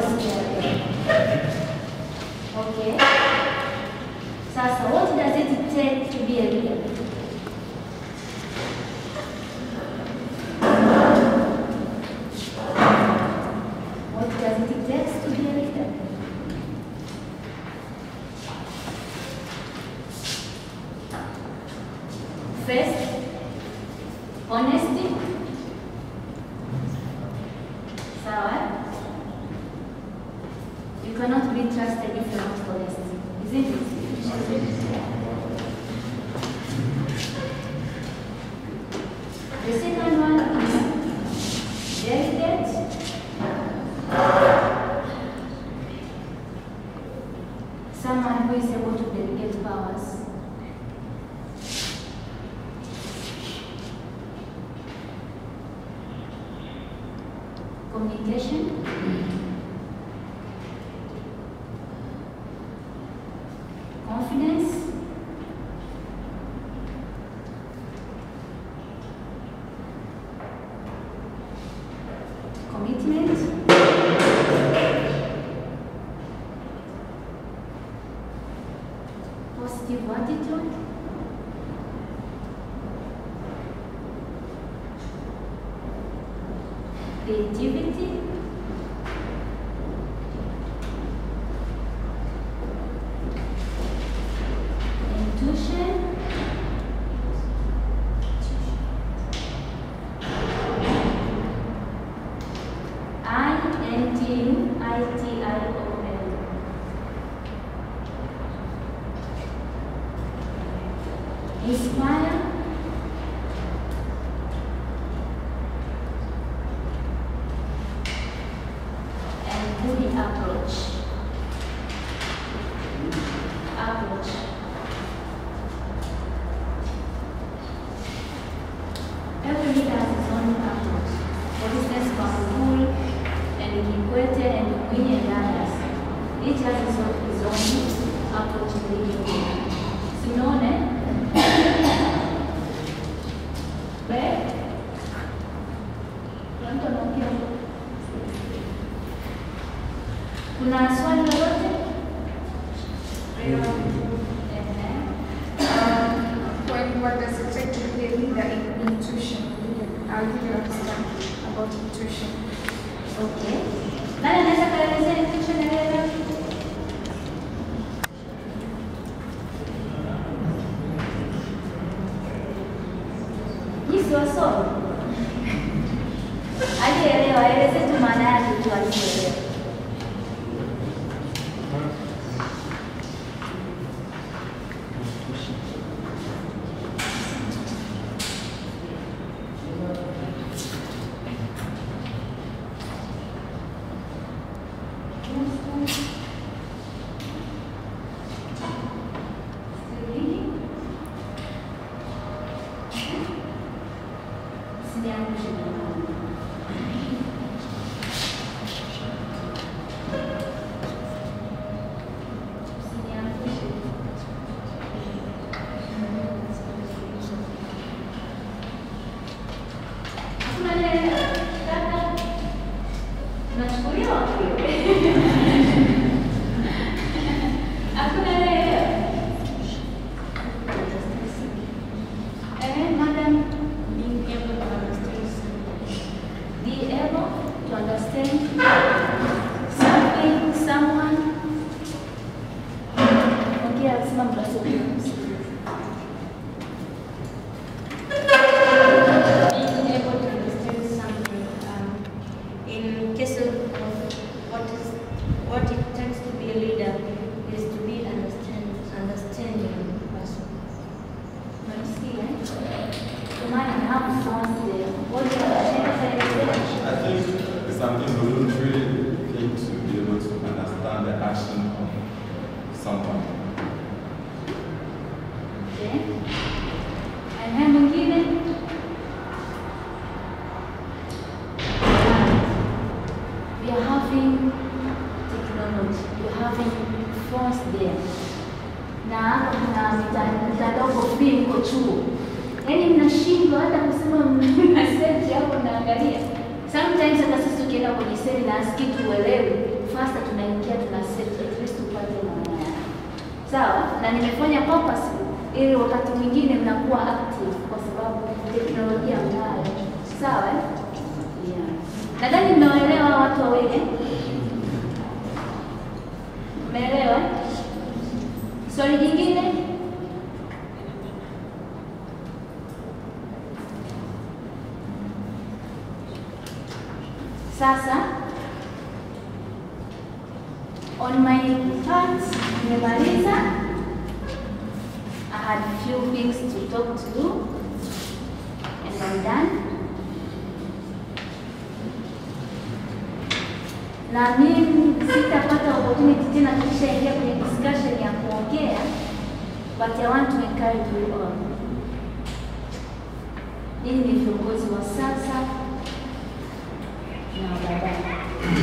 siku ya leo. Okay. Sasa, what does it take to be a leader? What does it take to be a leader? First, honesty. Sawa? You cannot be trusted if you're not honest. Isn't it? The second one is delegate. Someone who is able to delegate powers. Communication. Confidence. Commitment. Positive attitude. Creativity. Intuition. I N T U I T I O N. Inspire. And good approach. Approach. Every leader has his own approach. For instance, Magufuli and Kikwete and Mwinyi and others. Each has his own, his own approach to leading. Simone? Be? Kuna mtu anaongea huko? Kuna swali lolote? Ehe. When what does it take to be a leader in intuition? I'll give you understand about intuition. Okay. Nani anaweza kaelezea intuition elewa? Nyinyi si wasomi? Aliyeelewa aeleze tu maana yake tu aliyoelewa. Sijaangusha jamani. Usiniangushe. Hakuna neno. Kaka. Unachukuliwa wapi? Hakuna neno. Eh, madam, Being able to understand something. be able to understand something, someone. Ongea, simama mtasubiri. being able to understand something um, in case of of what is what it takes to be a leader is to be understand understanding person. Unanisikia, eh? Kwa maana I have sounds there. What do you understand? I think it's something voluntary thing to be able to understand the action of someone. Okay. And then mwingine we are having technology, we are having phones there. Na hapa kuna mita- mtandao uko free mko chuo. Yaani mnashindwa hata kusema mna search hapo naangalia. Sometimes hata sisi tukienda kwenye seminars kitu uelewi, faster tunaingia tuna set at least tupate maana yake. Sawa? Na nimefanya purpose ili wakati mwingine mnakuwa active kwa sababu teknolojia mnayo. Sawa? eh? Yeah. Nadhani mmewaelewa watu wawili. Mmeelewa? eh? Swali jingine? Sasa on my part nimemaliza. I had few things to talk to you and I'm done. Na mimi sitapata opportunity tena tukishaingia kwenye discussion ya kuongea, but I want to encourage you all. Ninyi ni viongozi wa sasa na baadaye.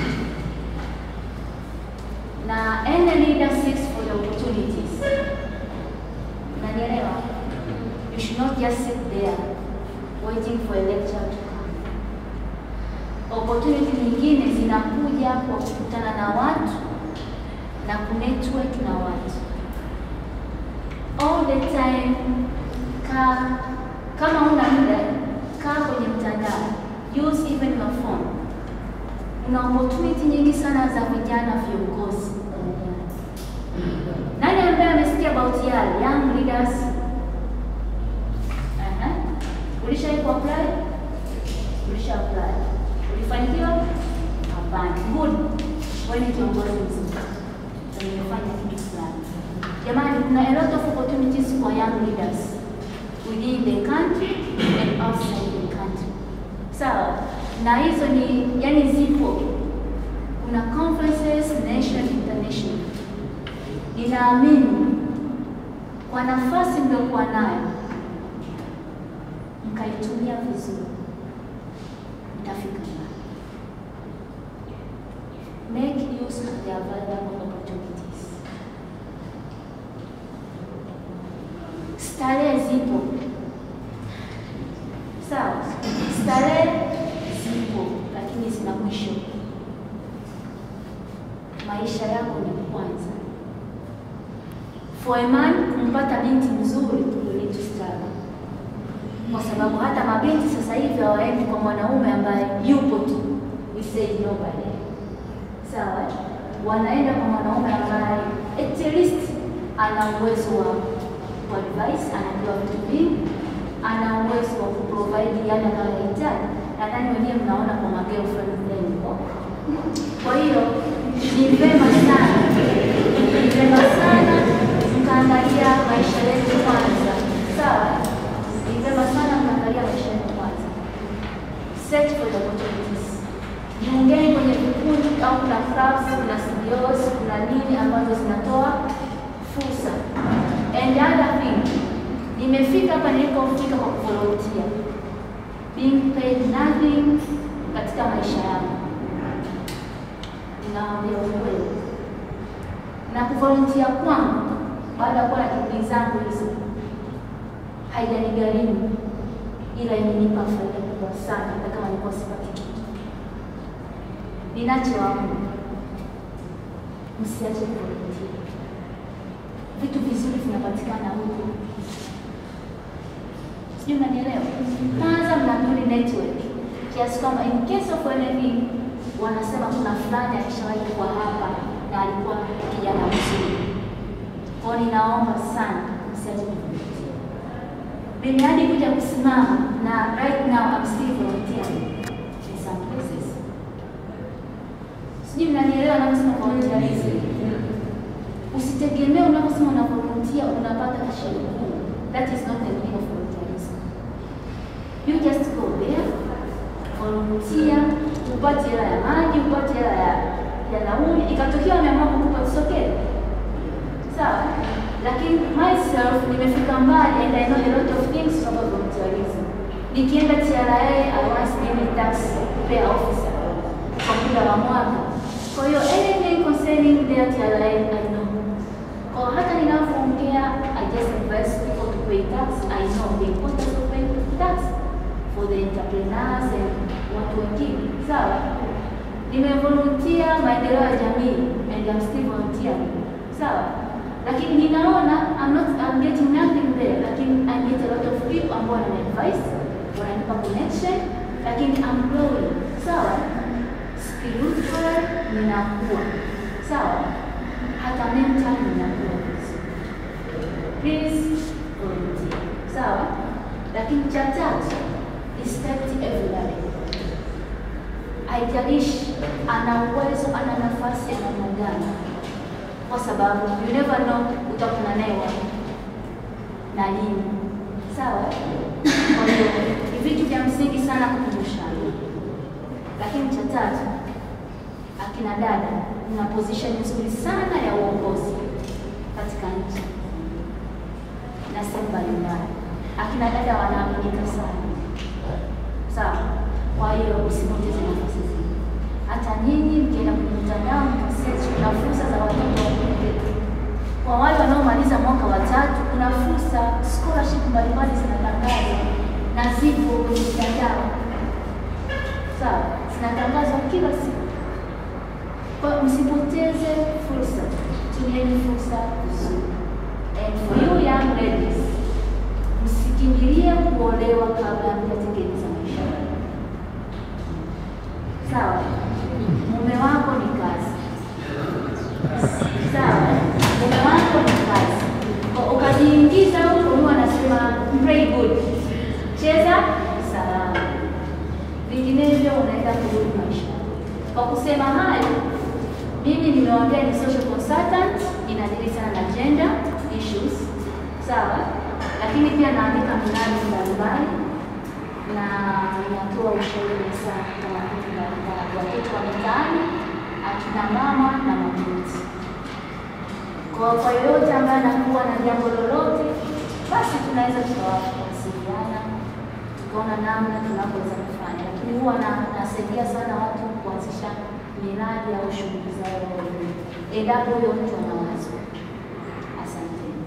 Na any leader seeks for the opportunities. Unanielewa? You should not just sit there waiting for a lecture to come. Opportunity nyingine zinakuja kwa kukutana na watu na kunetwork na watu. All the time kaa kama una muda kaa kwenye mtandao. Use even your phone. Kuna opportunity nyingi sana za vijana viongozi. Nani ambaye amesikia about YAL, Young Leaders? Aha. Ulishawahi kuapply? Ulisha apply. Ulifanikiwa? Hapana. Good. Wewe ni kiongozi mzuri. Na nimefanya kitu fulani. Jamani, kuna a lot of opportunities for young leaders within the country and outside the country. Sawa? Na hizo ni yani zipo. Kuna conferences national international. Ninaamini kwa nafasi mliokuwa nayo mkaitumia vizuri, mtafika mbali. Make use of the available opportunities. Starehe zipo, sawa. Starehe zipo, lakini zina mwisho. Maisha yako ni kwanza. For a man kumpata binti mzuri, you need to struggle, kwa sababu hata mabinti sasa hivi hawaendi kwa mwanaume ambaye yupo tu, we say nobody, sawa. Wanaenda kwa mwanaume ambaye at least ana uwezo wa kuadvise, anajua vitu vingi, ana uwezo wa kuprovide yale anayohitaji. Nadhani wenyewe mnaona kwa magirlfriend zenu huko. Kwa hiyo ni vema sana, ni vema sana mkaangalia maisha yetu kwanza, sawa? Ni vema sana mkaangalia maisha yetu kwanza. Search for the opportunities. Jiungeni kwenye vikundi au kuna clubs, kuna CBOs, kuna nini ambazo zinatoa fursa. And the other thing, nimefika hapa nilipofika kwa kuvolunteer. Being paid nothing katika maisha yangu. Ninawaambia ukweli. Na kuvolunteer kwangu baada ya kuwa na shughuli zangu hizo haijanigharimu, ila imenipa faida kubwa sana, hata kama nilikuwa sipati kitu. Ninachowaomba, msiache kuvolunteer. Vitu vizuri vinapatikana huko, sijui mnanielewa. Kwanza mnabuni network kiasi kwamba in case of anything wanasema kuna fulani alishawahi kuwa hapa na alikuwa kijana mzuri. Kwa hiyo ninaomba sana msiache kuvolunteer. Mimi hadi kuja kusimama na right now I'm still volunteering in some places. Sijui mnanielewa naposema volunteerism. Usitegemee unaposema una volunteer unapata na shilingi kumi. That is not the meaning of volunteerism. You just go there, volunteer, upate hela ya maji, upate hela ya ya nauli, ikatokea wameamua kukupa it's okay. Sawa? Lakini myself nimefika mbali and I know a lot of things about volunteerism. Nikienda TRA, I was made a tax payer officer kwa muda wa mwaka. Kwa hiyo anything concerning their TRA I know. Kwa hata ninapoongea I just advise people to pay tax. I know the importance of paying tax for the entrepreneurs and watu wengine. Sawa? nimevolunteer maendeleo ya jamii and I'm still volunteering. Sawa? Lakini ninaona I'm not I'm getting nothing there, lakini I get a lot of people ambao wana advice, wananipa connection, lakini I'm growing. Sawa? Spiritual ninakuwa. Sawa? Hata mental ninakuwa. Please volunteer. Sawa? Lakini cha tatu, respect everybody. Haijalishi ana uwezo, ana nafasi ya namna gani, kwa sababu you never know utakutana naye wapi na lini. Sawa? Kwa hiyo ni vitu vya msingi sana kukumbushana. Lakini cha tatu, akina dada, mna position nzuri sana ya uongozi katika nchi na sehemu mbalimbali. Akina dada wanaaminika sana, sawa. Kwa hiyo usipoteze nafasi zenu. Hata nyinyi mkienda kwenye mtandao mkasearch, kuna fursa za watoto wa kike. Kwa wale wanaomaliza mwaka wa tatu, kuna fursa scholarship mbalimbali zinatangazwa na zipo kwenye mtandao, sawa, zinatangazwa kila siku. Kwa hiyo msipoteze fursa, tumieni fursa vizuri. And for you young ladies, msikimbilie kuolewa kabla mjatengeneza maisha yenu. Sawa, mume wako ni kazi. Sawa, mume wako ni kazi. Kwa ukajiingiza huko, Mungu anasema pray good, cheza salama, vinginevyo unaenda kurudi maisha. Kwa kusema hayo, mimi nimewaambia ni social consultant, inadili sana na gender issues, sawa, lakini pia naandika miradi mbalimbali na inatoa ushauri sana kama vitu mbalimbali, watoto wa mitaani, akina mama na mabinti. Kwa kwa yoyote ambaye anakuwa na jambo lolote, basi tunaweza tukawasiliana tukaona namna tunavyoweza kufanya, lakini huwa na- nasaidia sana watu kuanzisha miradi au shughuli zao wenyewe, endapo huyo mtu ana wazo. Asante.